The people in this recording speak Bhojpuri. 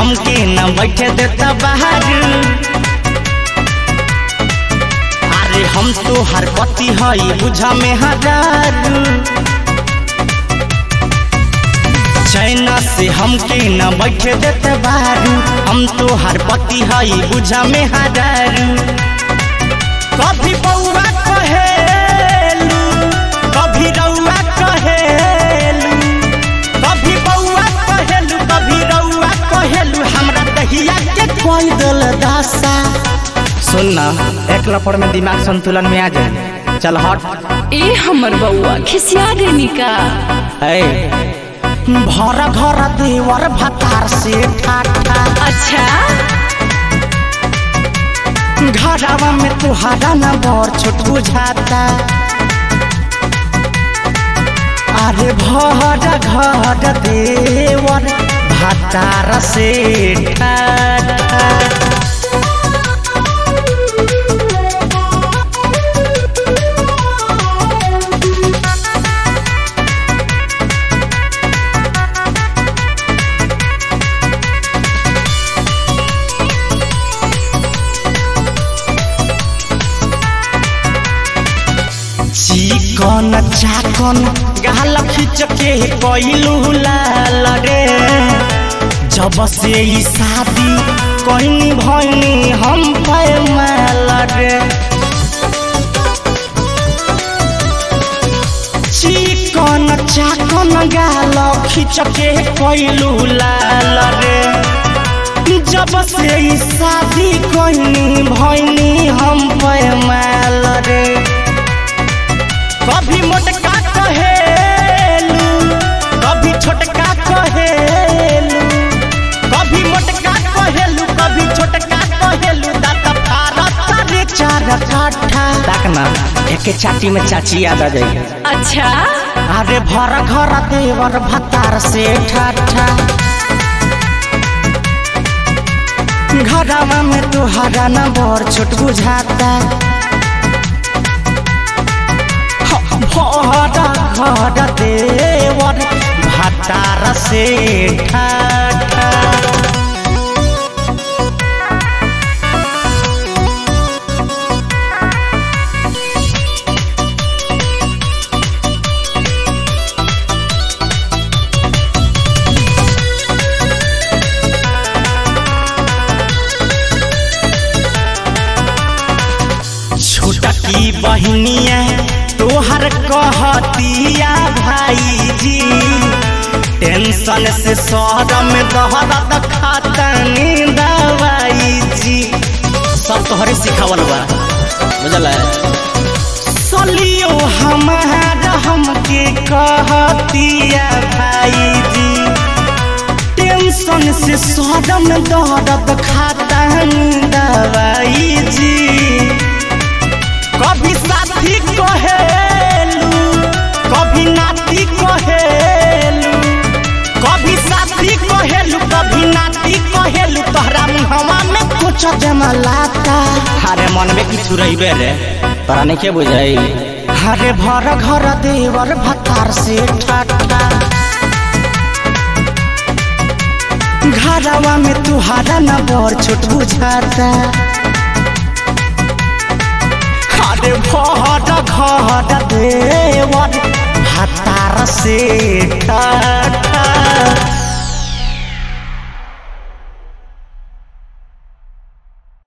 हमके न बैठे देता बाहर अरे हम तो हर पति हई बुझा में हजार चैना से हमके न बैठे देते बाहर हम तो हर पति हई बुझा में हजार कभी बउआ कहेलू कभी रउआ कहेलू कभी बउआ कहेलू कभी रउआ कहेलू हमरा दहिया के कोई दल दासा सुन ना एक लपड़ में दिमाग संतुलन में आ जाए चल हट ए हमर बउआ खिसिया गई का ए भर घर देवर भतार से ठाठा अच्छा घरवा में तुहारा न बड़ छोट बुझाता अरे भर घर देवर भतार से ठाठा चिकन चाकन गाल खींच के कैलू लाल रे जब से ई शादी कहनी भैनी हम पैमाल रे चिकन चाकन गाल खींच के कैलू लाल रे जब से ई शादी कहनी भैनी हम पैमाल रे कभी मोटका कहेलू कभी छोटका कहेलू कभी मोटका कहेलू कभी छोटका कहेलू दाता फारत रे चार काठा ताकना एके चाटी में चाची याद आ जाएगी अच्छा अरे भर घर देवर भतार से ठाठा घरवा में तुहरा न बड़ छोट बुझाता भर घर देवर भतार से ठाठा छोटकी बहनिया तोहर कहतिया भाईजी टेंशन से शहर में दहरत खातनी दवाई जी सब तोहरे सिखावल बा बुझल सलियो हमार हमके कहतिया भाईजी टेंशन से शहर में दहरत खातनी दवाई जी कभी साथी कहेलू कभी नाती कहेलू कभी साथी कहेलू कभी नाती कहेलू तोहरा मुहवा में कुछ जमलाता अरे मन में किछु रहिबे रे तोरा नहीं के बुझाई अरे भर घर देवर भतार से ठाठा घरवा में तुहारा न बड़ छोट बुझाता अरे भर घर देवर भतार से ठाठा